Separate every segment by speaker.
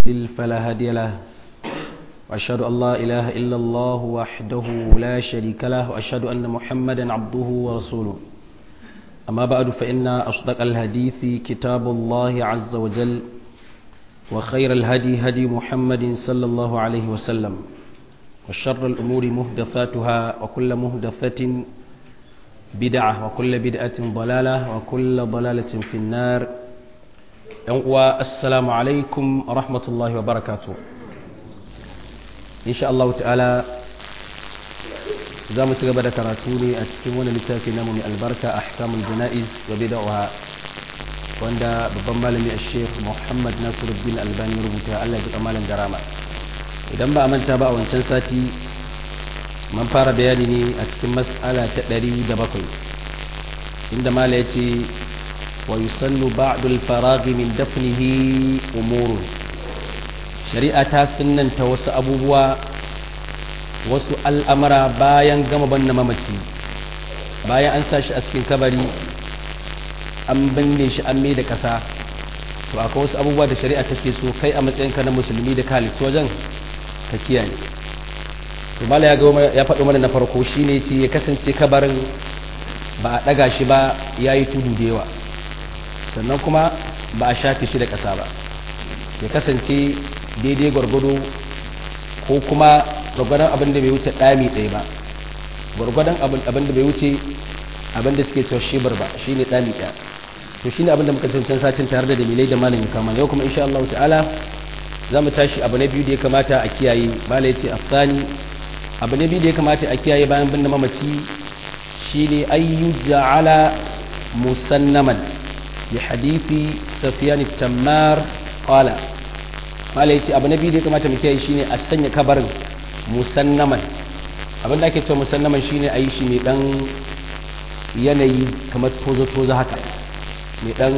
Speaker 1: يضلل فلا هادي له وأشهد أن لا إله إلا الله وحده لا شريك له وأشهد أن محمدا عبده ورسوله أما بعد فإن أصدق الحديث كتاب الله عز وجل وخير الهدي هدي محمد صلى الله عليه وسلم وشر الأمور مهدفاتها وكل مهدفة بدعة وكل بدعة ضلالة وكل ضلالة في النار السلام عليكم ورحمة الله وبركاته إن شاء الله تعالى za mu ci gaba da karatu ne a cikin wani littafi namu mai albarka ahkamul jana'iz wa bid'aha wanda babban malami a sheikh muhammad nasiruddin albani rubuta allah ya malam darama idan ba a manta ba a wancan sati man fara bayani ne a cikin mas'ala ta ɗari da bakwai inda mala ya ce wa yusannu ba'dul faraghi min dafnihi umurun shari'a ta sunnanta wasu abubuwa wasu al'amara bayan gama banna mamaci bayan an sa shi a cikin kabari an binne shi an mai da ƙasa to akwai wasu abubuwa da shari'a take so kai a matsayinka na musulmi da kalitu wajen ka kiyaye to mala ya ya faɗo mana na farko shine ce ya kasance kabarin ba a ɗaga shi ba ya yi tudu da yawa sannan kuma ba a shafe shi da ƙasa ba ya kasance daidai gwargwado ko kuma gwargwadon abin da bai wuce ɗami ɗaya ba gwargwadon abin da bai wuce abin da suke cewa shibar ba shi ne ɗami ɗaya to shi ne abin da muka cancan satin tare da dalilai da malam ya kama yau kuma insha Allah ta'ala za mu tashi abu na biyu da ya kamata a kiyaye malam ya ce afsani abu na biyu da ya kamata a kiyaye bayan bin da mamaci shi ne ayyu ja'ala musannaman bi hadithi safiyan tammar qala mala ya ce abu na biyu da ya kamata mu kiyaye shine a sanya kabarin musannaman abin da ake cewa musannaman shine a yi shi mai dan yanayi kamar tozo-tozo haka mai dan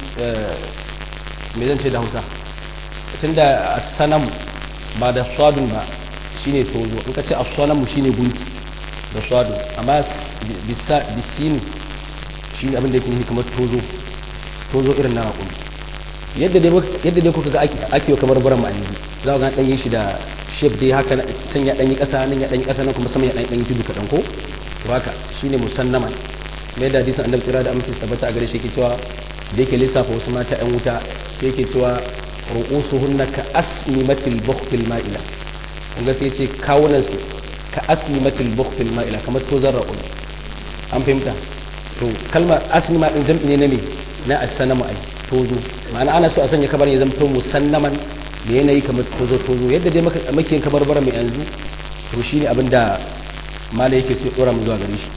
Speaker 1: mai zan ce da hausa tun da sanam ba da swadun ba shine tozo in ka ce asanamu shine gunki da swadun amma bisini shine abin da yake nufi kamar tozo tozo irin na raƙumi yadda dai kuka ga ake yi kamar buran ma'anni za ga dan yi shi da shape dai haka can ya dan yi kasa nan ya dan yi kasa nan kuma sama ya dan yi tudu kadan ko to haka shine musannaman mai da hadisin annabi tsira da aminci tabbata a gare shi yake cewa da yake lissafa wasu mata yan wuta sai yake cewa ru'usuhunna ka asnimatil bukhtil ma'ila kun ga sai ce kawunan su ka asnimatil bukhtil ma'ila kamar tozar ra'ul an fahimta to kalmar asnima din jam'i ne na me na as-sanamu ai tozo ma'ana ana so a sanya kabar ya zama musannaman da yanayi kamar tozo tozo yadda dai muke kabar bara mai yanzu to shine abin da mala yake so dora mu zuwa gare shi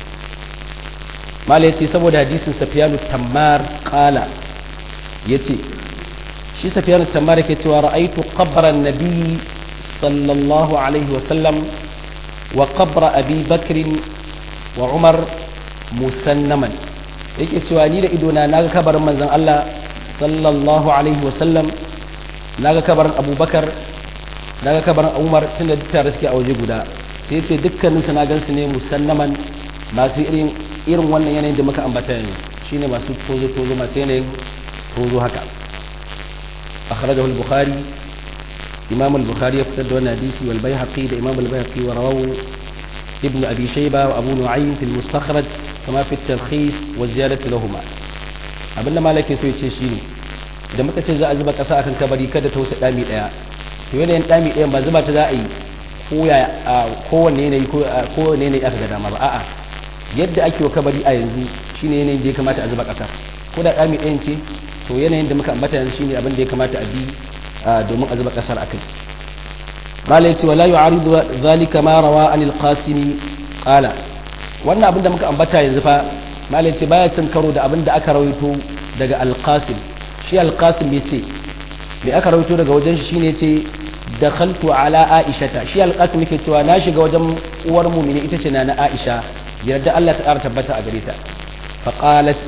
Speaker 1: mala yace saboda hadisin safiyanu tammar qala yace shi safiyanu tammar yake cewa ra'aytu qabran nabi sallallahu alaihi wa sallam wa qabra abi bakr wa umar musannaman yake cewa ni da idona naga kabarin manzon Allah sallallahu alaihi wasallam naga kabarin abubakar naga kabarin umar tun da duk tare suke a waje guda sai ce dukkanin su na gansu ne musannaman masu irin irin wannan yanayin da muka ambata yanzu shine masu tozo tozo masu yanayin tozo haka akhrajahu al-bukhari imam al-bukhari ya fitar da wannan hadisi wal bayhaqi da imam al-bayhaqi wa rawahu ibn abi shayba wa abu nu'aym fi al-mustakhraj kama fi at-talkhis wa ziyadatu lahumma abinda malaki so yace shine da muka ce za a zuba kasa akan kabari kada ta wuce dami daya to yanayin dami daya ba zuba ta za a yi koya kowanne yanayi kowanne yanayi aka ga dama ba a'a yadda ake wa kabari a yanzu shine yanayin da ya kamata a zuba kasa ko da dami dayan ce to yanayin da muka ambata yanzu shine abin da ya kamata a bi domin a zuba kasar akai malai ce wala yu'aridu zalika ma rawa anil qasimi qala wannan abin da muka ambata yanzu fa malai ce baya cin karo da abin da aka rawaito daga alqasim shi alqasim ya ce me aka rawaito daga wajen shi shine ce dakhaltu ala aishata shi alqasim yake cewa na shiga wajen uwar mu'mini ita ce na aisha yarda Allah ta ƙara tabbata a gare ta fa qalat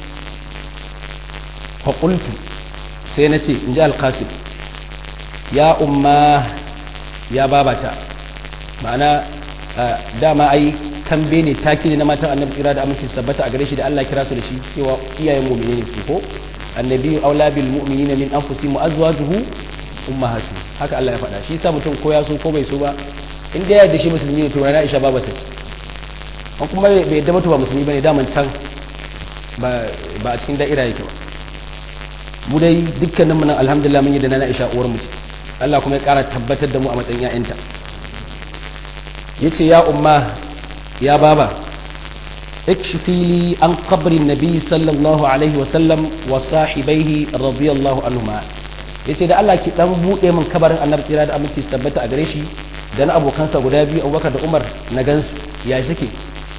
Speaker 1: fa qultu sai na ce in ji alqasim ya umma ya babata ma'ana dama ai kambe ne taki ne na matan annabi kira da aminci su tabbata a gare shi da Allah kira su da shi cewa iyayen mu'mini ne su ko annabi aula bil mu'minina min anfusihim wa azwajuhu ummahatu haka Allah ya faɗa shi yasa mutum ko ya so ko bai so ba in da ya yarda shi musulmi ne to na Aisha ba bace an kuma bai yarda mutu ba musulmi bane daman can ba ba a cikin da'ira yake ba mu dai dukkanin mu nan alhamdulillah mun yi da na Aisha uwar mu ce Allah kuma ya ƙara tabbatar da mu a matsayin ƴaƴanta yace ya umma ya baba اكشفي لي عن قبر النبي صلى الله عليه وسلم وصاحبيه رضي الله عنهما yace da Allah ki dan bude min kabarin Annabi tsira da aminci su tabbata a gare shi da na abokansa guda biyu Abubakar da Umar na gansu ya suke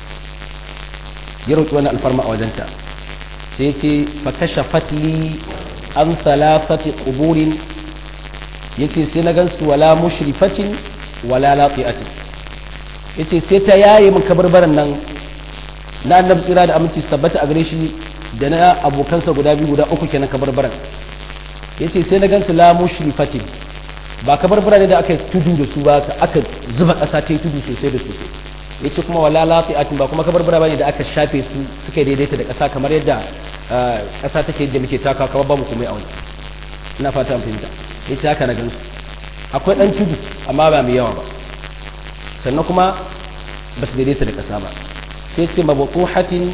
Speaker 1: ya roki wannan alfarma a wajenta sai yace fa kashafat li an thalathati quburin yace sai na gansu wala mushrifatin wala laqiatin yace sai ta yaye min kabarbaran nan na annabi tsira da aminci su tabbata a gare shi da na abokansa guda biyu guda uku kenan kabarbaran yace sai na gansu la mushrifatin ba kabarbara ne da aka tudu da su ba aka zuba ƙasa ta yi tudu sosai da sosai yace kuma wala lafi'atin ba kuma kabarbara bane da aka shafe su suka daidaita da ƙasa kamar yadda ƙasa take yadda muke taka kamar babu komai a wani ina fata an fahimta yace haka na gansu akwai dan tudu amma ba mai yawa ba sannan kuma ba su daidaita da ƙasa ba sai ce mabutuhatin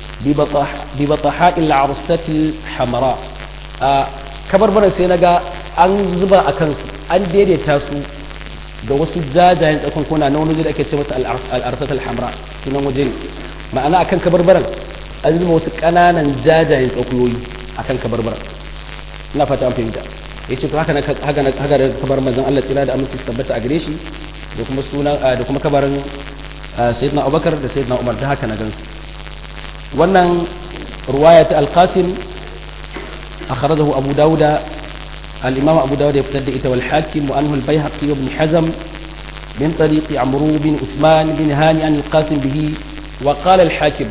Speaker 1: bi bataha'il arsatil hamara a kabarbaran sai naga an zuba a kansu an daidaita su da wasu jajayen tsakunkuna na wani da ake ce mata al'arsatul hamra sunan waje ne ma'ana akan kabarbaran an zuba wasu ƙananan jajayen tsakuyoyi akan kabarbaran ina fata an fahimta ya ce haka na haka da kabar manzon Allah tsira da aminci su tabbata a gare shi da kuma sunan da kuma kabarin sayyidina abubakar da sayyidina umar da haka na gansu wannan ruwaya ta alqasim akhrajahu abu dauda al-imam abu dauda ya fitar da ita wal hakim wa anhu al-baihaqi ibn hazm min tariqi amru bin usman bin hani an al-qasim bihi wa qala al-hakim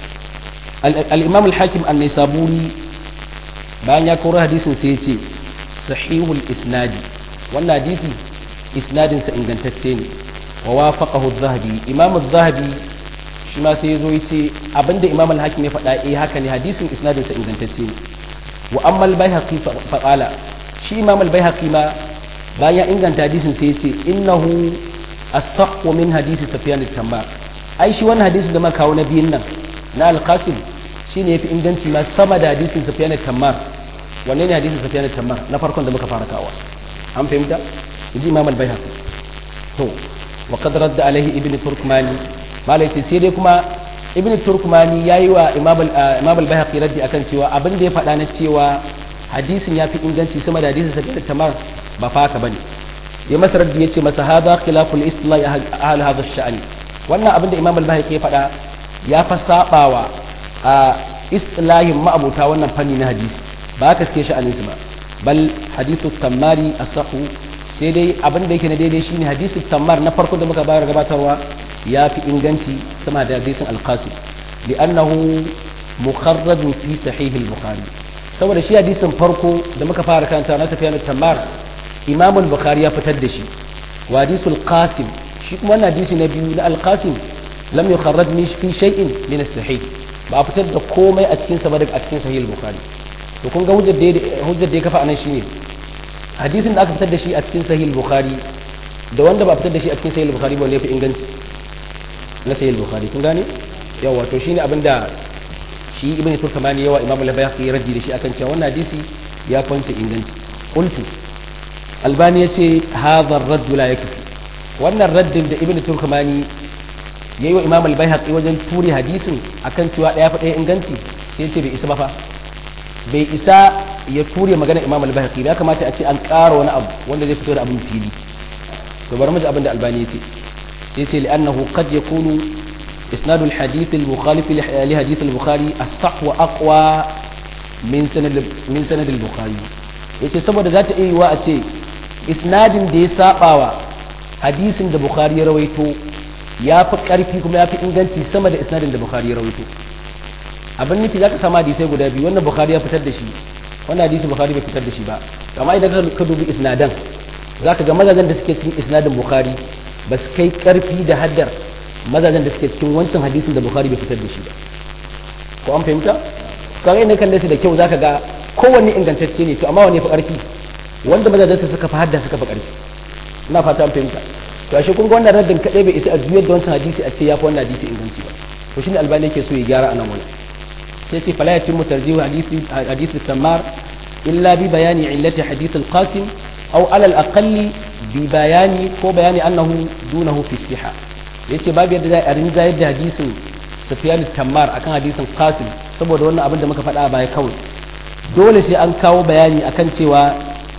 Speaker 1: al-imam al-hakim an-nisaburi bayan ya koro hadisin sai ya ce sahihul isnadi wannan hadisi isnadinsa ingantacce ne wa wafaqahu adh-dhahabi imam adh-dhahabi shi ma sai yazo yace abinda imam al-hakim ya faɗa eh haka ne hadisin isnadin sa ingantacce ne wa amma al-baihaqi fa qala shi imam al-baihaqi ma bayan inganta hadisin sai yace innahu as-sahhu min hadisi sufyan at-tammar ai shi wannan hadisin da muka kawo na biyun nan na al-qasim shine yafi inganci ma sama da hadisin sufyan at-tammar wanne ne hadisin sufyan at-tammar na farkon da muka fara kawo an fahimta inji imam al-baihaqi to وقد رد عليه ابن تركماني ما ليس sai dai kuma ibn turkmani yayi wa imam imam al-bayhaqi raddi akan cewa abin da ya faɗa na cewa hadisin ya fi inganci sama da hadisin sabbin tamar ba fa haka bane ya masa raddi yace masa hada khilaful istilah ahli hadha ash-sha'ni wannan abin da imam al-bayhaqi ya faɗa ya fa sabawa a istilahin ma'abuta wannan fanni na hadisi ba haka suke sha'anin su ba bal hadithu tamari asahu sai dai abin da yake na daidai shine hadisi tammar na farko da muka bayar gabatarwa ya fi inganci sama da hadisin alqasim li'annahu mukharrajun fi sahih al-bukhari saboda shi hadisin farko da muka fara karanta na tafiya tammar imam al-bukhari ya fitar da shi wa hadisul qasim shi kuma wannan hadisi na biyu na al-qasim lam yukharraj fi shay'in min as-sahih ba a fitar da komai a cikin sa ba daga a cikin sahih al-bukhari to kun ga hujjar da hujjar da ya kafa anan shine hadisin da aka fitar da shi a cikin sahih bukhari da wanda ba fitar da shi a cikin sahih bukhari ba ne fi inganci na sahih bukhari kun gane yawa to shine abin da shi ibn turkamani yawa imam al-bayhaqi raddi da shi akan cewa wannan hadisi ya kwance inganci qultu albani yace hadha ar-radd la yakfi wannan raddin da ibn turkamani yayi wa imam al-bayhaqi wajen turi hadisin akan cewa daya fa daya inganci sai yace bai isa ba fa bai isa ya ture magana imam al-bahaqi ya kamata a ce an ƙara wani abu wanda zai fito da abin fili to bari mu ji abin da albani ya ce sai ce li'annahu qad yakunu isnad al-hadith al-mukhalif li hadith al-bukhari as-sah wa aqwa min sanad min sanad al-bukhari yace saboda za ta iya yiwa a ce isnadin da ya sabawa hadisin da bukhari ya rawaito ya fi karfi kuma ya fi inganci sama da isnadin da bukhari ya rawaito abin nufi za ka samu hadisai guda biyu wannan bukhari ya fitar da shi wannan hadisi bukhari bai fitar da shi ba amma idan ka dubi isnadan za ka ga mazajen da suke cikin isnadin bukhari ba su kai karfi da haddar mazajen da suke cikin wancan hadisin da bukhari bai fitar da shi ba ko an fahimta kaga inda kalle su da kyau zaka ga kowanne ingantacce ne to amma wanne fa karfi wanda mazajensa suka fi hadda suka fi ƙarfi ina fata an fahimta to ashe kun ga wannan raddin kadai bai isa a juyar da wancan hadisi a ce ya fi wannan hadisi inganci ba to shine albani yake so ya gyara anan wani sai ce fala yatimmu tarjihu hadisi hadisi tamar illa bi bayani illati hadith al-qasim aw ala al-aqalli bi bayani ko bayani annahu dunahu fi siha yace babu yadda za a rinja yadda hadisin sufyan tamar akan hadisin qasim saboda wannan abin da muka faɗa a baya kawai dole sai an kawo bayani akan cewa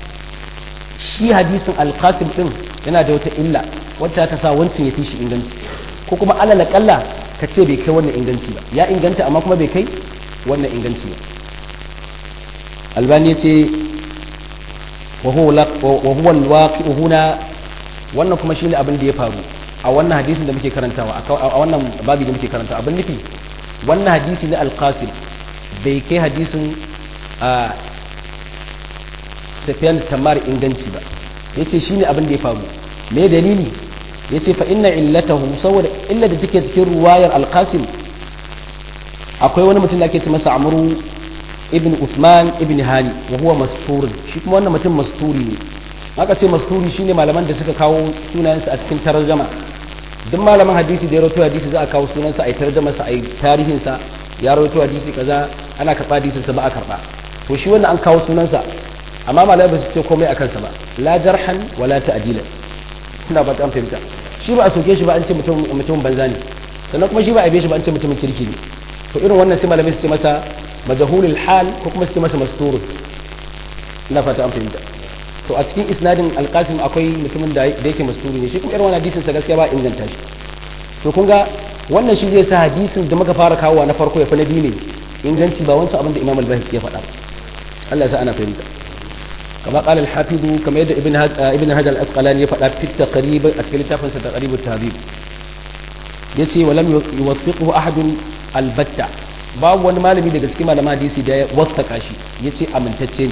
Speaker 1: shi hadisin alkasim din yana da wata illa wacce ta sa wancin ya fi shi inganci ko kuma alal kalla ka ce bai kai wannan inganci ba ya inganta amma kuma bai kai wannan inganci ba albani ce wa huwa alwaqi'u huna wannan kuma shine abin da ya faru a wannan hadisin da muke karantawa a wannan babi da muke karantawa abin nufi wannan hadisi na alqasim bai kai hadisin a safiyan tamar inganci ba ya ce shi ne abin da ya faru me dalili ya ce fa'inna illatahu saboda illa da take cikin ruwayar alkasim akwai wani mutum da ake ce masa amuru ibn Uthman ibn hani wa huwa masturin shi kuma wannan mutum masturi ne aka ce masturi shine malaman da suka kawo sunayensa a cikin tarjama duk malaman hadisi da ya rawaito hadisi za a kawo sunansa a yi tarjamarsa a yi tarihinsa ya rawaito hadisi kaza ana karɓa hadisinsa ba a karɓa to shi wannan an kawo sunansa amma malamai ba su ce komai a kansa ba la jarhan wala ta'dila ina ba ta fahimta shi ba a soke shi ba an ce mutum mutum banza ne sannan kuma shi ba a yabe shi ba an ce mutumin kirki ne to irin wannan sai malamai su ce masa majahulul hal ko kuma su ce masa masturun ina fata an fahimta to a cikin isnadin alqasim akwai mutumin da yake masturi ne shi kuma irin wannan hadisin sa gaskiya ba inganta shi to kun ga wannan shi zai sa hadisin da muka fara kawowa na farko ya fi na biyu ne inganci ba wancan abin da imam al-bahiki ya faɗa Allah ya sa ana fahimta كما قال الحافظ كما يد ابن ابن هجر الاسقلاني يفعل في التقريب اسكيل تافن تقريب التهذيب yace walam yuwaffiqhu ahadun albatta babu wani malami daga cikin malaman hadisi da ya waffaka shi yace amintacce ne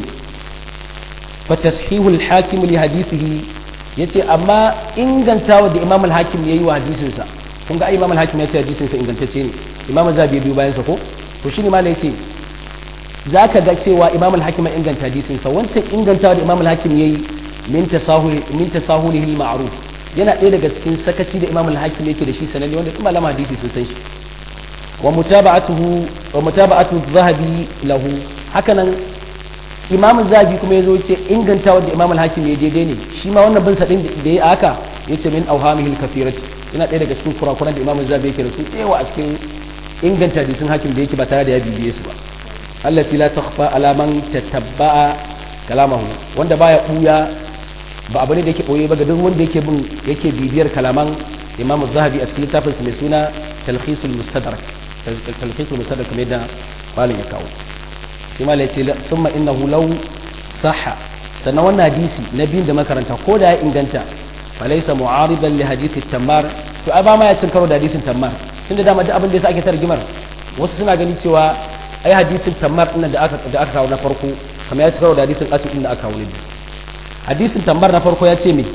Speaker 1: fa tashihu al-hakim li hadithihi yace amma ingantawa da imam al-hakim yayi wa hadisin sa kun ga imam al-hakim yace hadisin sa ingantacce ne imam zabi biyu bayan sa ko to shine malai yace za ka ga cewa imam al-hakim inganta hadisinsa wancan ingantawa da imam al-hakim ya yi min tasahulihi ma'ruf yana ɗaya daga cikin sakaci da imam al-hakim yake da shi sananne wanda kuma malama hadisi sun san shi wa mutaba'atuhu wa mutaba'atu zahabi lahu hakanan imam zahabi kuma yazo ce ingantawa da imam al-hakim ya daidai ne shi ma wannan bin sadin da ya aka yace min awhamihi al-kathirati yana ɗaya daga cikin kurakuran da imam zahabi yake da su tsewa a cikin inganta hadisin hakim da yake ba tare da ya bibiye su ba allati la takhfa ala man tatabba'a kalamahu wanda baya buya ba abu ne da yake boye ba ga duk wanda yake bin yake bibiyar kalaman Imam Az-Zahabi a cikin littafin sa mai suna Talkhisul Mustadrak Talkhisul Mustadrak kamar da malin ya kawo sai malai ce thumma innahu law sahha sannan wannan hadisi na biyun da makaranta ko da ya inganta falaysa mu'aridan li hadithi tammar to ai ba ma ya cin karo da hadisin tammar tunda dama duk abin da yasa ake tarjimar wasu suna gani cewa ai hadisin tammar din da aka da aka kawo na farko kamar ya ci karo da hadisin qasim din da aka kawo ne hadisin tammar na farko ya ce me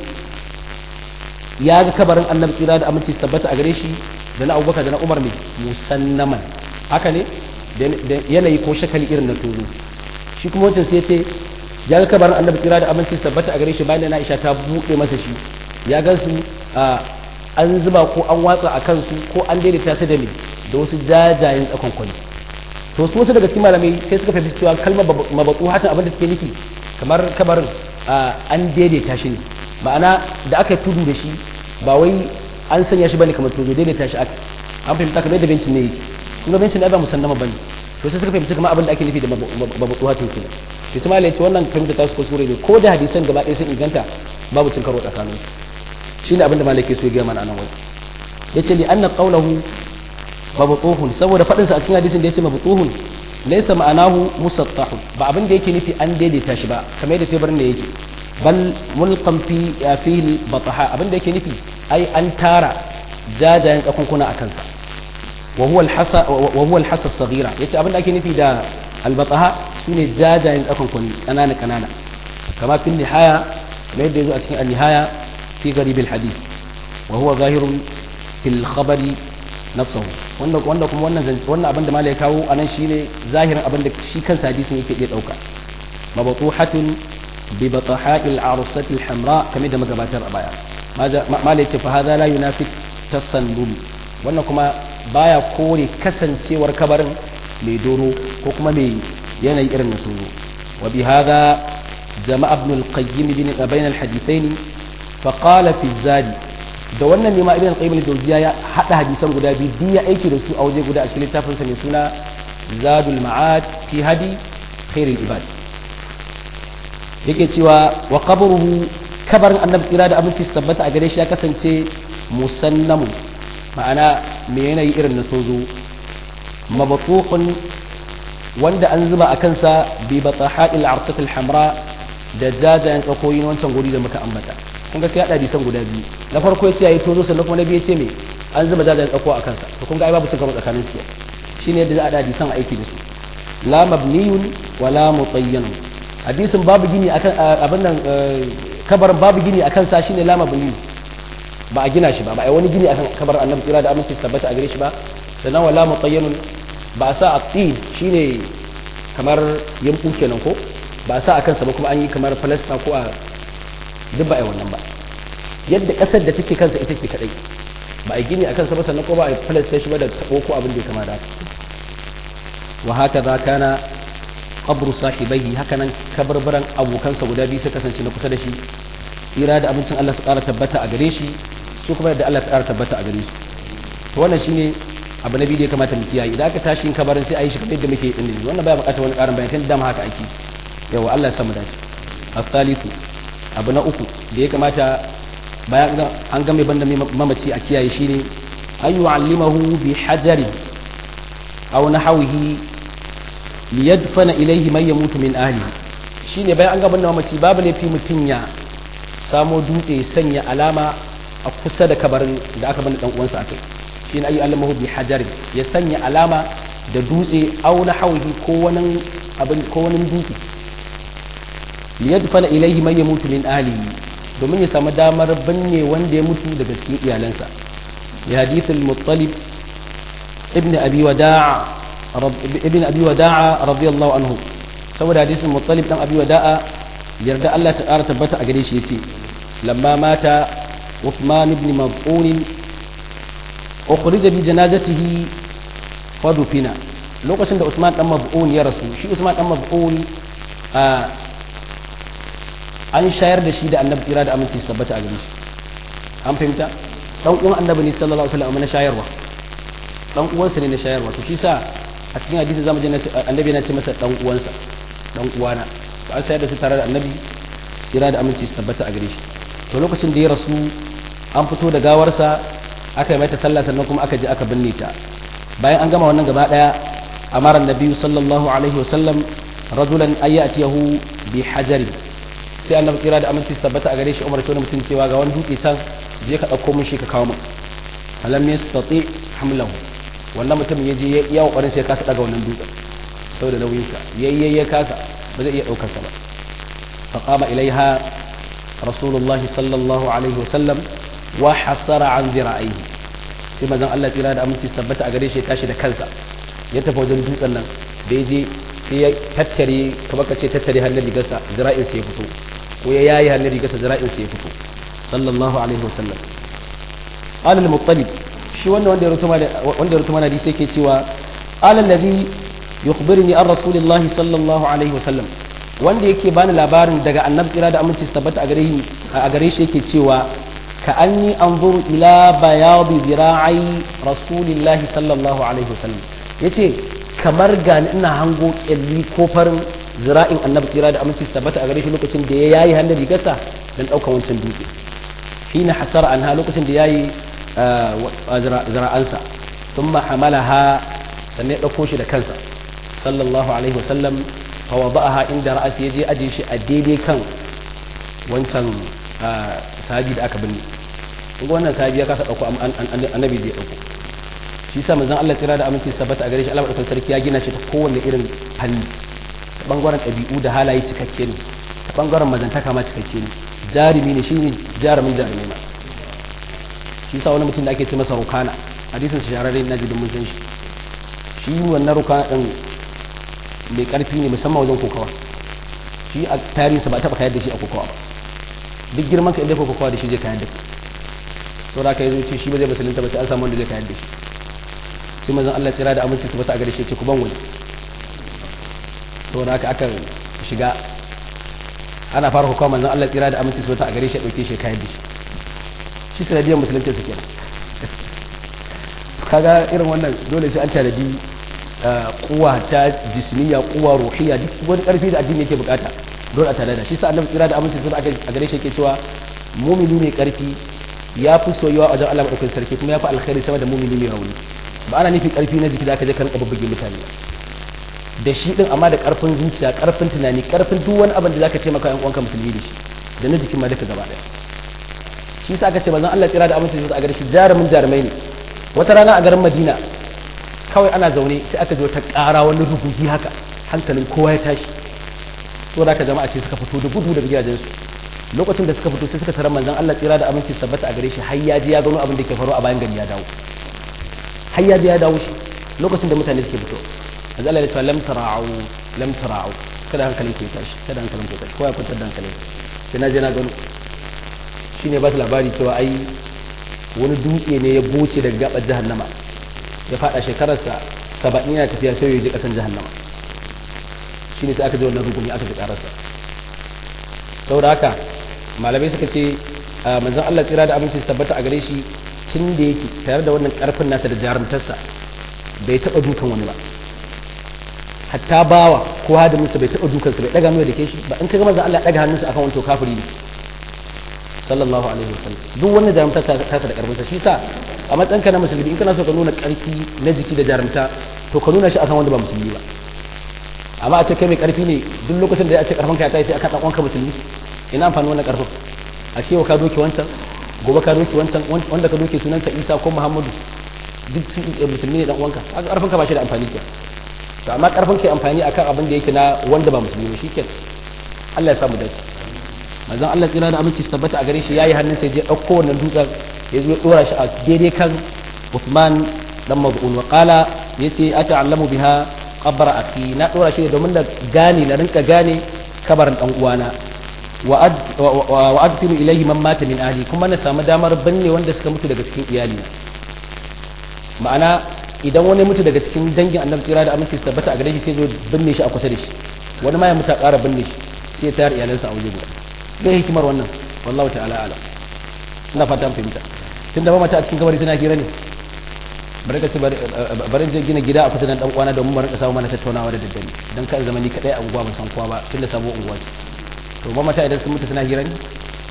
Speaker 1: ya ga kabarin annabi tsira da aminci su tabbata a gare shi da na abubakar da na umar ne musannaman haka ne da yanayi ko shakali irin na turu shi kuma wancan sai ya ce ya ga kabarin annabi tsira da aminci su tabbata a gare shi bayan da na aisha ta buɗe masa shi ya gan su an zuba ko an watsa a kansu ko an daidaita su da me da wasu jajayen tsakon kwali to su wasu daga cikin malamai sai suka fahimci cewa kalmar mabatu hatan abin da take nufi kamar kabarin an daidaita shi ne ma'ana da aka tudu da shi ba wai an sanya shi bane kamar tudu daidaita shi aka an fahimta kamar yadda bencin ne yake kuma bencin ne ba musannama bane to sai suka fahimci kamar abin da ake nufi da mabatu hatan kenan to sai malai ce wannan fahimta ta su kuskure ne ko da hadisan gaba ɗaya sun inganta babu cin karo tsakanin shine abin da malai ke so ya gaya mana anan wai yace li anna qawluhu mabtuhun saboda fadin sa a cikin hadisin da yace mabtuhun laysa ma'anahu musattahun ba abin da yake nufi an daidaita shi ba kamar yadda tebarin da yake bal mulqam fi fihi bataha abin da yake nufi ai an tara jajayen tsakunkuna a kansa wa huwa al-hasa wa huwa al-hasa as-saghira yace abin da ake nufi da al-bataha shine jajayen tsakunkuni kanana kanana kama fil nihaya kamar yadda yazo a cikin al-nihaya fi garib al-hadith wa huwa zahirun fil khabari nafsahu wanda wanda kuma wannan wannan abin da malai kawo anan shine zahirin abin da shi kansa hadisin yake iya dauka mabtuhatun bi bataha'il arsati alhamra kamar da magabatar a baya malai ce fa hadha la yunafi tasannum wannan kuma baya kore kasancewar kabarin mai doro ko kuma mai yanayi irin na tsoro wa bi hadha jama'a ibn al-qayyim bin bain al-hadithain fa qala fi zadi da wannan ne ma ibn al-qayyim al-jawziya ya hada hadisan guda biyu biyu ya aiki da su a waje guda a cikin littafin sa mai suna zadul ma'ad fi hadi khairul ibad yake cewa wa qabruhu kabarin annabi tsira da abinci su tabbata a gare shi ya kasance musannamu ma'ana me yanayi irin na tozo mabatuqun wanda an zuba a kansa bi bataha'il arsatil hamra da jajayen tsakoyin wancan guri da muka ambata kun ga sai hada hadisan guda biyu na farko ya ce yayi tozo sannan kuma na biyu ya ce me an zuba jajayen tsako a kansa to kun ga ai babu cin karo tsakanin su shine yadda za a hada hadisan aiki da su la mabniyun wala mutayyanun hadisin babu gini akan abin nan kabarin babu gini akan sa shine la mabni ba a gina shi ba ba ai wani gini akan kabarin annabi tsira da aminci su tabbata a gare shi ba sannan wala mutayyanun ba a sa a tsi shine kamar yanku kenan ko ba a sa a kansa ba kuma an yi kamar falasta ko a duk ba a yi wannan ba yadda kasar da take kansa ita ke kadai ba a gini a kansa ba sannan ko ba a falasta shi ba da tabo ko abin da ya kama da wa haka za kana qabru sahibai haka nan kabarbaran abokansa guda biyu suka kasance na kusa da shi tsira da abincin Allah su ƙara tabbata a gare shi su kuma yadda Allah ta ƙara tabbata a gare su to wannan shine abu na biyu da ya kamata mu kiyaye idan aka tashi yin kabarin sai a yi shi kamar yadda muke yi din wannan baya bukatar wani karin bayani tun da haka ake yawa Allah ya samu dace as-salisu abu na uku da ya kamata bayan an ga mai banda mamaci a kiyaye shine an yu'allimahu bi hajari aw nahwihi liyadfana ilayhi man yamutu min ahli shine bayan an ga banda mamaci babu laifi mutun ya samo dutse sanya alama a kusa da kabarin da aka banda dan uwansa akai shine ayi alamahu bi hajar ya sanya alama da dutse aw na hauhi ko wani abin ko wani dutse liyadfana ilayhi man yamutu min ahlihi domin ya samu damar binne wanda ya mutu daga cikin iyalansa ya hadithul muttalib ibn abi wada'a ibn abi wada'a radiyallahu anhu saboda hadisin muttalib dan abi wada'a yarda Allah ta ƙara tabbata a gare shi yace lamma mata Uthman ibn Maz'un ukhrija bi janazatihi fa dufina lokacin da Usman dan Maz'un ya rasu shi Usman dan Maz'un an shayar da shi da Annabi tsira da aminci su tabbata a gare shi an fahimta dan uwan Annabi ne sallallahu alaihi wasallam na shayarwa dan uwansa ne na shayarwa to shi sa a cikin hadisi zamu je Annabi yana ce masa dan uwansa dan uwana to an shayar da su tare da Annabi tsira da aminci su tabbata a gare shi to lokacin da ya rasu an fito da gawarsa aka yi mata sallah sannan kuma aka je aka binne ta bayan an gama wannan gaba daya amara annabi sallallahu alaihi wasallam rajulan ayatiyahu bi hajari sai annabi kira da aminci su tabbata a gare shi umar wani mutum cewa ga wani dutse can je ka dauko mun shi ka kawo min alam yastati hamlahu wannan mutum ya je ya kokarin sai ya kasa daga wannan dutsen saboda nauyin sa yayye ya kasa ba zai iya daukar sa ba faqama ilaiha rasulullahi sallallahu alaihi wasallam wa hasara an zira'ihi sai mazan Allah tsira da aminci su tabbata a gare shi ya tashi da kansa ya tafi wajen dutsen nan da ya je sai ya tattare kamar ka ce tattare hannun rigarsa zira'in sa ya fito ko ya yayi hannun rigarsa zira'in sa ya fito sallallahu alaihi wasallam alal muttalib shi wanda wanda ya rutuma wanda ya rutuma hadisi yake cewa alal ladhi yukhbirni an rasulillahi sallallahu alaihi wasallam wanda yake bani labarin daga annabi tsira da aminci su tabbata a gare shi yake cewa ka anni anzuru ila bayadi zira'i rasulillahi sallallahu alaihi wasallam yace kamar gani ina hango kyalli ko farin zira'in annabi tsira da aminci su tabbata a gare shi lokacin da ya yayi hannun rigarsa dan daukan wancan dutse hina hasara anha lokacin da yayi zira'ansa thumma hamalaha sannan ya dauko shi da kansa sallallahu alaihi wasallam fawada'aha inda ra'asi yaje aje shi a daidai kan wancan sahabi da aka binne kuma wannan sahabi ya kasa dauko annabi zai dauko shi sa manzon Allah tsira da aminci tabbata a gare shi Allah madaukakin sarki ya gina shi ta kowanne irin fanni ta bangaren ɗabi'u da halaye cikakke ne ta bangaren mazantaka ma cikakke ne jarumi ne shi ne jarumin jarumi ma shi sa wani mutum da ake ce masa rukana hadisin shahararre na jidin mun san shi shi wannan rukana din mai karfi ne musamman wajen kokawa shi a tarihinsa ba taɓa kayar da shi a kokowa ba duk girman ka inda ko kokowa da shi zai kayar da kai to da ka yi ce shi ba zai musulunta ba sai an samu wanda zai kayar da shi sai manzon Allah tsira da aminci su bata a gare shi ce ku ban wani saboda haka aka shiga ana fara kokowa manzon Allah tsira da aminci su bata a gare shi ya dauke shi kayar da shi shi sanadiyar musulunta su kenan kaga irin wannan dole sai an tanadi kuwa ta jismiya kuwa ruhiya duk wani karfi da addini yake bukata dole a tare da shi sa annabi tsira da aminci sun a gare shi yake cewa mumini mai karfi ya fi soyuwa a wajen Allah madaukakin sarki kuma ya fi alkhairi sama da mumini mai rauni ba ana nufin karfi na jiki da aka je ka rinka babbage mutane da shi din amma da karfin zuciya karfin tunani karfin duk wani abin da zaka taimaka yan uwanka musulmi da shi da na jikin ma duka gaba daya shi sa aka ce manzon Allah tsira da aminci sun a gare shi jarumin jarumai ne wata rana a garin Madina kawai ana zaune sai aka zo ta ƙara wani rubugi haka hankalin kowa ya tashi so da aka jama'a ce suka fito da gudu daga gidajensu lokacin da suka fito sai suka tarar manzon Allah tsira da aminci su tabbata a gare shi har ya je ya gano abin da ke faru a bayan gari ya dawo har ya je ya dawo shi lokacin da mutane suke fito manzon Allah ya ce lam tara'u lam tara'u kada hankalin ku ya tashi kada hankalin ku ya tashi kowa ya kwantar da hankalin sai na je na gano shine ba su labari cewa ai wani dutse ne ya goce daga gabar jahannama ya fada shekararsa saba'in yana tafiya sai ya je kasan jahannama shi ne sai aka ji wannan rukuni aka ji kararsa saboda haka malamai suka ce manzon Allah tsira da abinci su tabbata a gare shi tun da yake tare da wannan karfin nasa da jarumtarsa bai taba dukan wani ba hatta bawa ko hadiminsa bai taba dukansa bai daga mai da ke shi ba in kaga manzon Allah daga hannunsa akan wani to kafiri ne sallallahu alaihi wasallam duk wanda jarumta ta ta da karfinsa shi sa a matsayinka na musulmi in kana so ka nuna karfi na jiki da jarumta to ka nuna shi akan wanda ba musulmi ba amma a ce kai mai karfi ne duk lokacin da ya ce karfin ka ya tayi sai aka dan uwanka musulmi ina amfani wannan karfin a ce ka doke wancan gobe ka doke wancan wanda ka doke sunansa Isa ko Muhammadu duk musulmi ne dan uwanka haka karfin ka ba shi da amfani ke to amma karfin ka amfani akan abin da yake na wanda ba musulmi ba shikenan Allah ya samu dace manzon Allah tsira da aminci su tabbata a gare shi yayi hannun sai je dauko wannan dutsen ya zo ya dora shi a daidai kan Uthman dan Maz'un wa qala yace ata'allamu biha qabra akhi na dora shi domin da gane na rinka gane kabarin dan uwana wa adfinu ilayhi man mata min ahli kuma na samu damar binne wanda suka mutu daga cikin iyali ma'ana idan wani mutu daga cikin dangin annabi tsira da aminci su tabbata a gare shi sai zo binne shi a kusa da shi wani ma ya mutu a ƙara binne shi sai ya tayar iyalansa a waje guda me hikimar wannan wallahu ta'ala ala ina fata an fahimta tun da mamata a cikin kabari suna hira ne bari ka ce bari je gina gida a kusa da dan uwana domin mu rinka samu mana tattaunawa da daddare dan kan zama ni kadai a unguwa ban san kowa ba tun da sabuwar unguwa ce to mamata idan sun mutu suna hira ne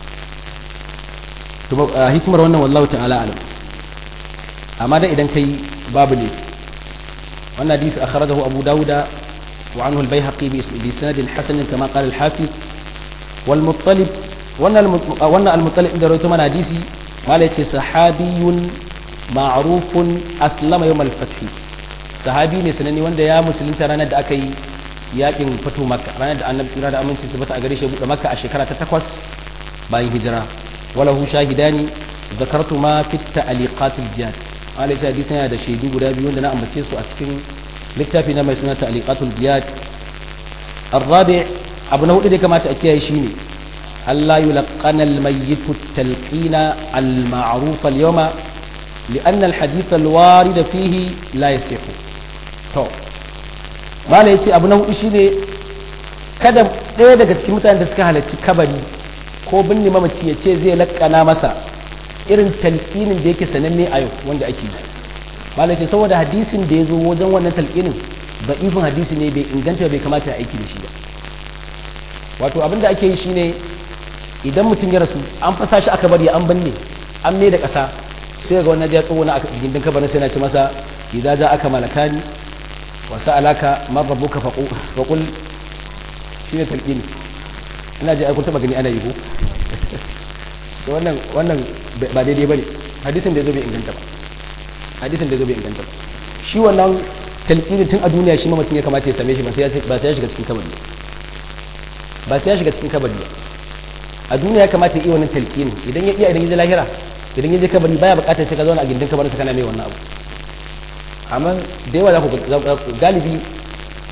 Speaker 1: to hikimar wannan wallahu ta'ala ala amma dai idan kai babu ne wannan hadisi akhrajahu abu dauda وعنه البيهقي بإسناد حسن كما قال الحافظ والمطلب وانا المطلب ده رويته من حديثي قال صحابي معروف أسلم يوم الفتح صحابي ne sananne wanda ya musulunta ranar da aka yi yakin fito makka ranar da annabi tsira da aminci su bata a gare shi buɗe makka a shekara ta takwas bayan hijira wala hu shahidani zakartu ma fi ta'liqatil jihad qala ya hadisi yana da shaidu guda biyu wanda na ambace su a cikin littafi na mai suna ta'liqatul ziyad الرابع abu na hudu da kamata a kiyaye shine Allah yulqana al-mayyit at-talqin al-ma'ruf al-yawma لأن الحديث الوارد فيه لا يصح to mala yace abu na hudu shine kada ɗaya daga cikin mutanen da suka halarci kabari ko binne mamaci ya ce zai lakkana masa irin talqinin da yake sananne a yau wanda ake yi malai ce saboda hadisin da ya zo wajen wannan talqinin ba ifin hadisi ne bai inganta bai kamata ya aiki da shi ba wato abinda ake yi shine idan mutum ya rasu an fasa shi aka bari an banne an mai da ƙasa sai ga wannan ya tsoho na gindin kabarin sai na ci masa idan za aka malakani wa sa'alaka man rabbuka faqul shine talqini ina ji ai kun taba gani ana yi ko to wannan wannan ba daidai bane hadisin da yazo bai inganta ba hadisin da yazo bai inganta ba shi wannan talqini tun a duniya shi mamacin ya kamata ya same shi ba sai ya ba sai ya shiga cikin kabari ba sai ya shiga cikin kabari ba a duniya ya kamata ya iya wannan talqini idan ya iya idan ya je lahira idan ya je kabari baya bukatar sai ka zauna a gindin kabarin kana mai wannan abu amma da yawa za ku galibi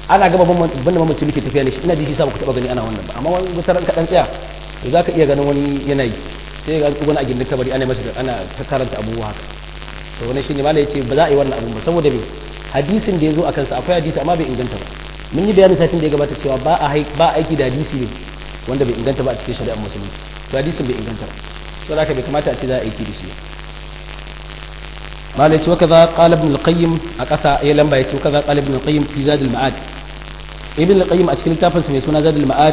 Speaker 1: ana gaba banda mamaci muke tafiya ne shi ina ji shi sa ku taba gani ana wannan ba amma wani wata ka dan tsaya to zaka iya ganin wani yanayi sai ga wani a gindin kabari ana masa ana ta karanta abubuwa haka to wani shine malai yace ba za a yi wannan abu ba saboda me hadisin da yazo akan sa akwai hadisi amma bai inganta ba mun yi bayani satin da ya gabata cewa ba a ba aiki da hadisi ne wanda bai inganta ba a cikin shari'ar musulunci to hadisin bai inganta ba to haka bai kamata a ce za a aiki da shi malai ce wakaza qala ibn al-qayyim a kasa ya lamba yace wakaza qala ibn al-qayyim fi zad al-ma'ad ibn al-qayyim a cikin littafin sa mai suna zad al-ma'ad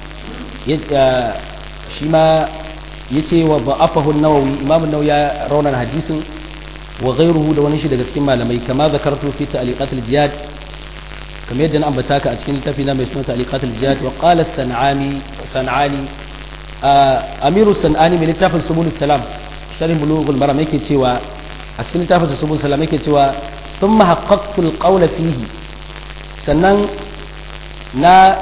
Speaker 1: shi ma yace wa da'afahu an-nawawi imam an-nawawi ya rauna hadisin wa ghayruhu da wani shi daga cikin malamai kama zakartu fi ta'liqat al-jihad kamar yadda na ambata ka a cikin littafi na mai suna ta'liqat al-jihad wa qala as-san'ani san'ani amiru san'ani mai littafin subul salam sharh bulughul maram yake cewa a cikin littafin subul salam yake cewa thumma haqqaqtu al-qawla fihi sannan na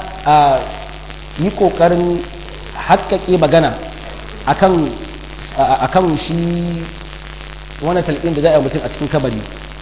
Speaker 1: yi kokarin haƙƙaƙe magana akan akan shi wani talqin da za a yi mutum a cikin kabari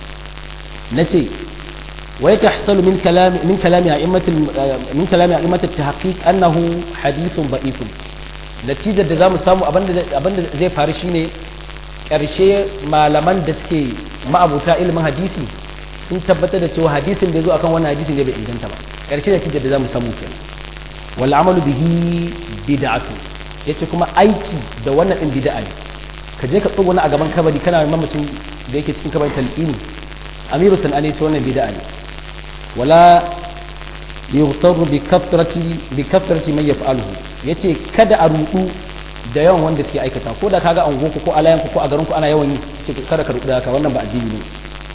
Speaker 1: nace ويتحصل من كلام من كلام أئمة من كلام أئمة التحقيق أنه حديث ضعيف نتيجة da zamu samu abinda abinda zai faru shine karshe malaman da suke ma'abuta ilimin hadisi sun tabbatar da cewa hadisin da zo akan wannan hadisin ne bai inganta ba karshe natijar da zamu samu kenan wal amalu bihi bid'atu yace kuma aiki da wannan din bid'a ne ka je ka tsuguna a gaban kabari kana mamacin da yake cikin kabarin talqini amiru sanani ce wannan bid'a ne wala yughtaru bi kathrati bi kathrati man yaf'aluhu yace kada a rudu da yawan wanda suke aikata ko da kaga an goku ko alayanku ko a garin ku ana yawan yi ce kada ka rudu da haka wannan ba addini ne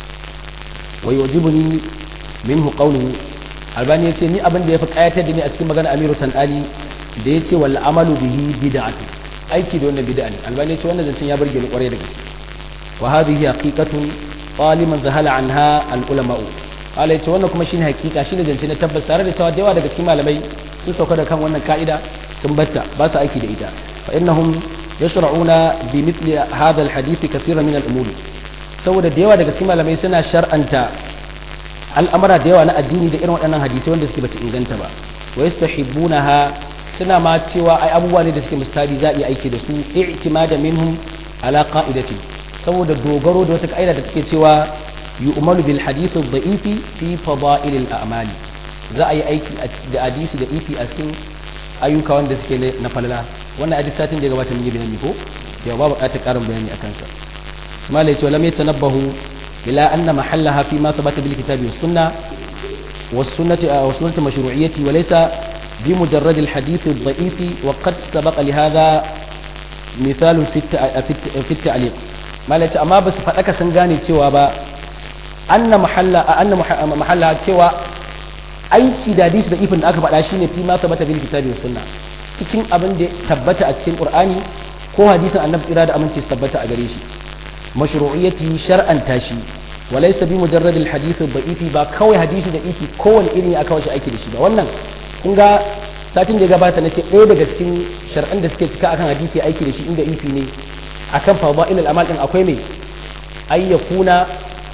Speaker 1: wa yujibuni minhu qawluhu albani yace ni abin da yafi kayatar da ni a cikin magana amiru sanani da yace wal amalu bihi bid'atu aiki da wannan bid'a ne albani yace wannan zancen ya burge ni kwarai da gaske wa hadhihi haqiqatun qaliman zahala anha al ulama'u Allah ya ce wannan kuma shine hakika shine zance na tabbas tare da cewa da yawa daga cikin malamai sun sauka da kan wannan ka'ida sun batta ba su aiki da ita fa innahum yashra'una bi mithli hadha al hadith kathiran min al umuri saboda da yawa daga cikin malamai suna shar'anta al'amara da yawa na addini da irin waɗannan hadisai wanda suke basu inganta ba wa yastahibbunaha suna ma cewa ai abubuwa ne da suke mustabi za a iya aiki da su i'timada minhum ala qa'idati saboda dogaro da wata ka'ida da take cewa yu'malu bil hadith ad-da'ifi fi fada'il al-a'mal za a yi aiki da hadisi da ifi a cikin ayyuka wanda suke na falala wannan hadisi satin da ya gabata mun yi bayani ko ya ba buƙatar ƙarin bayani akan sa mala yace lam yatanabbahu ila anna mahallaha fi ma thabata bil kitabi was sunna was sunnati was sunnati mashru'iyyati wa laysa bi mujarrad al hadith ad-da'ifi wa qad sabaqa li hadha مثال في في التعليق ما لا amma ba su faɗaka sun gane cewa ba anna mahalla anna mahalla cewa aiki da hadisi da ifin da aka faɗa shine fi ma tabbata bil kitabi was sunna cikin abin da tabbata a cikin qur'ani ko hadisin annabi tsira da aminci su tabbata a gare shi mashru'iyyati shar'an tashi walaysa bi mujarrad al hadith al da'ifi ba kawai hadisi da ifi kowane irin ya aka wace aiki da shi ba wannan kun ga satin da ya gabata nace ɗaya daga cikin shar'an da suke cika akan hadisi aiki da shi inda ifi ne akan fadail al amal din akwai mai ayyakuna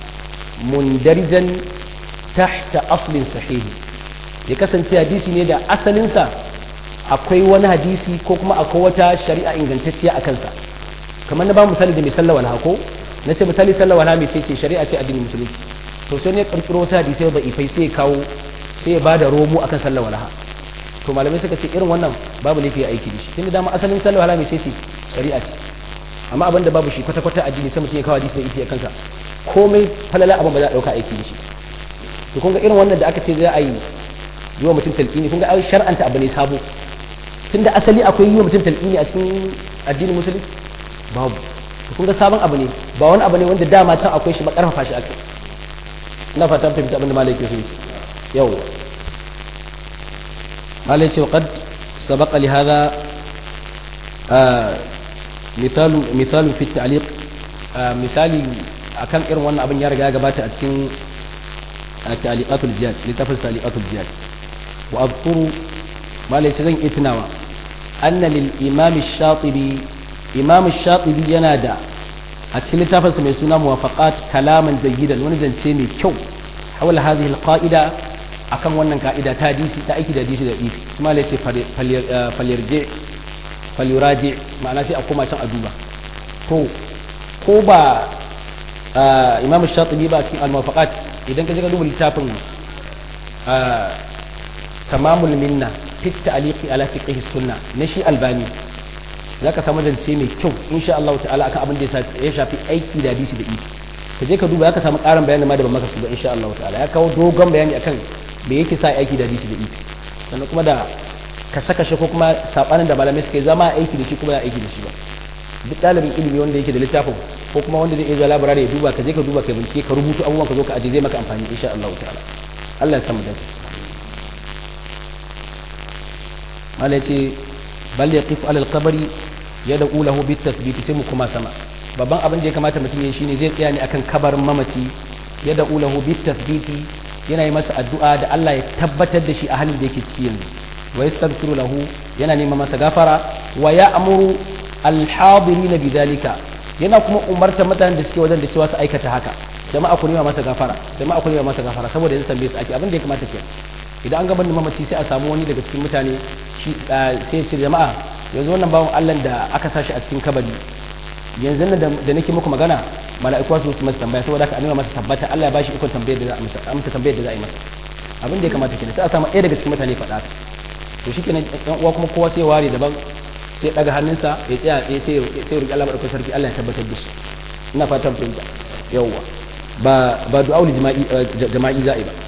Speaker 1: mundarijan tahta aslin sahihi ya kasance hadisi ne da asalinsa akwai wani hadisi ko kuma akwai wata shari'a ingantacciya a kansa kamar na ba misali da mai sallawa hako na ce misali sallawa na mece ce shari'a ce addinin musulunci to sai ne karkiro wasu hadisai da ifai sai kawo sai ya ba da romo akan sallawa laha to malamai suka ce irin wannan babu laifi aiki da shi tunda dama asalin sallawa laha mece ce shari'a ce amma abin da babu shi kwata-kwata addini sai mutum ya kawo hadisi da ifi a kansa komai falala abin ba za a ɗauka aiki da shi to kun ga irin wannan da aka ce za a yi yi wa mutum talqini kun ga ai shar'anta abu ne sabo tunda asali akwai yi wa mutum talqini a cikin addinin musulunci babu to kun ga sabon abu ne ba wani abu ne wanda dama can akwai shi ba karfafa shi akai ina fata fahimta abin da malai ke so yi yau malai ce qad sabaqa li hadha مثال مثال في التعليق misali akan irin wannan abin ya riga ya gabata a cikin ta'liqatul jihad littafin ta'liqatul jihad wa azkuru malai zan iya tunawa anna lil imam ash-shatibi imam ash-shatibi yana da a cikin littafin sa mai suna muwafaqat kalaman jayyidan wani zance mai kyau hawala hadhihi al-qa'ida akan wannan ka'ida ta hadisi ta aiki da hadisi da ifi kuma ya ce falyarje falyuraje ma'ana sai a koma can a duba to ko ba imam shatibi ba cikin al-mawafaqat idan ka je ka duba littafin tamamul minna fit ta'liqi ala fiqh sunna na shi albani zaka samu zance mai kyau insha Allah ta'ala akan abin da ya shafi aiki da hadisi da ifi ka je ka duba zaka samu karin bayani ma da ban maka su ba insha Allah ta'ala ya kawo dogon bayani akan me yake sa aiki da hadisi da ifi sannan kuma da ka saka shi ko kuma sabanin da malamai suke zama aiki da shi kuma ya aiki da shi ba duk ɗalibin ilimi wanda yake da littafin ko kuma wanda zai iya zuwa labarare ya duba ka je ka duba ka bincike ka rubuta abubuwan ka zo ka aje zai maka amfani insha Allah ta'ala Allah ya samu dace mala yace bal yaqif ala al-qabri yad'u lahu bit tathbit sai mu kuma sama babban abin da ya kamata mutum ya shine zai tsaya ne akan kabarin mamaci yad'u lahu bit tathbit yana yi masa addu'a da Allah ya tabbatar da shi a halin da yake ciki yanzu wa yastaghfiru lahu yana neman masa gafara wa ya'muru alhadirina bidalika yana kuma umartar mutanen da suke wajen da cewa su aikata haka jama'a ku nema masa gafara jama'a ku nema masa gafara saboda yanzu tambaye su ake abin da ya kamata ke idan an gaban mamaci sai a samu wani daga cikin mutane shi sai ya ce jama'a yanzu wannan bawan Allah da aka sashi a cikin kabari yanzu nan da nake muku magana mala'iku su su masa tambaya saboda haka a nema masa tabbata Allah ya bashi ikon tambayar da za a masa amsa tambayar da za a yi masa abin da ya kamata kenan sai a samu ɗaya daga cikin mutane faɗa to shi kenan ɗan uwa kuma kowa sai ware daban sai daga hannunsa ya tsaya ya sai sai roki Allah madaukakin sarki Allah ya tabbatar da shi ina fatan fahimta yawwa ba ba du'aul jama'i jama'i za'i ba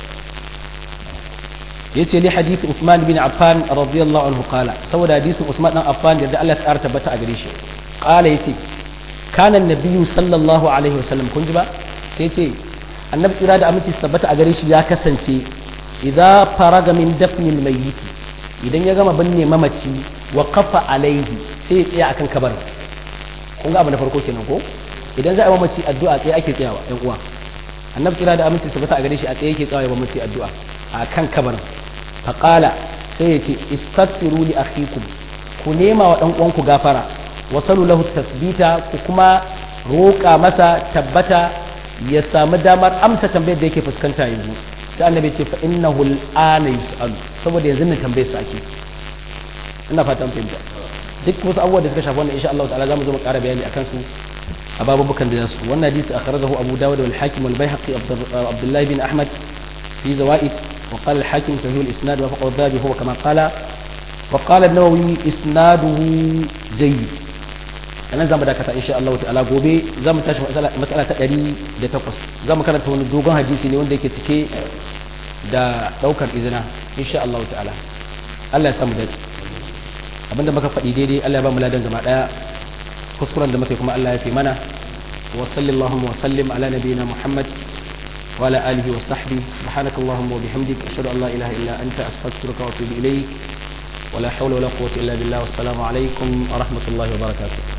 Speaker 1: yace li hadith Uthman bin Affan radiyallahu anhu qala saboda hadisin Uthman dan Affan da Allah ya tsara tabbata a gare shi qala yace kana annabiyyu sallallahu alaihi wasallam kun ji ba sai yace annabi tsira da aminci su tabbata a gare shi ya kasance idza faraga min dafnil mayyiti idan ya gama binne mamaci wa kafa alaihi sai ya tsaya akan kabar kun ga abu na farko kenan ko idan za a mamaci addu'a tsaye ake tsayawa ɗan uwa annabi kira da aminci tabbata a gare shi a tsaye yake tsayawa mamaci addu'a a kan kabarin faqala sai ya ce istaghfiru li akhikum ku nema wa dan uwanku gafara wasalu lahu tathbita ku kuma roƙa masa tabbata ya samu damar amsa tambayar da yake fuskanta yanzu sai annabi ce fa innahu al'ana yus'alu saboda yanzu ne tambayar sa ake ina fatan fahimta duk wasu abubuwa da suka shafi wannan insha Allah ta'ala zamu zo mu ƙara bayani akan su a babubukan da zasu wannan hadisi akhrajahu Abu Dawud wal Hakim wal Baihaqi Abdullah bin Ahmad fi zawaid wa qala al Hakim sahih al isnad wa faqad dhabi huwa kama qala wa qala an-Nawawi isnaduhu jayyid anan zamu dakata insha Allah ta'ala gobe zamu tashi mas'ala ta 108 zamu karanta wani dogon hadisi ne wanda yake cike da daukar izina insha Allah ta'ala Allah ya samu dace abinda muka faɗi daidai Allah ya ba mu ladan gaba daya kuskuren da muka kuma Allah ya fi mana wa sallallahu wa sallim ala nabiyyina Muhammad wa ala alihi wa sahbihi subhanakallahumma wa bihamdika ashhadu an la ilaha illa anta astaghfiruka wa atubu ilayk ولا حول ولا قوة إلا بالله والسلام عليكم ورحمة الله وبركاته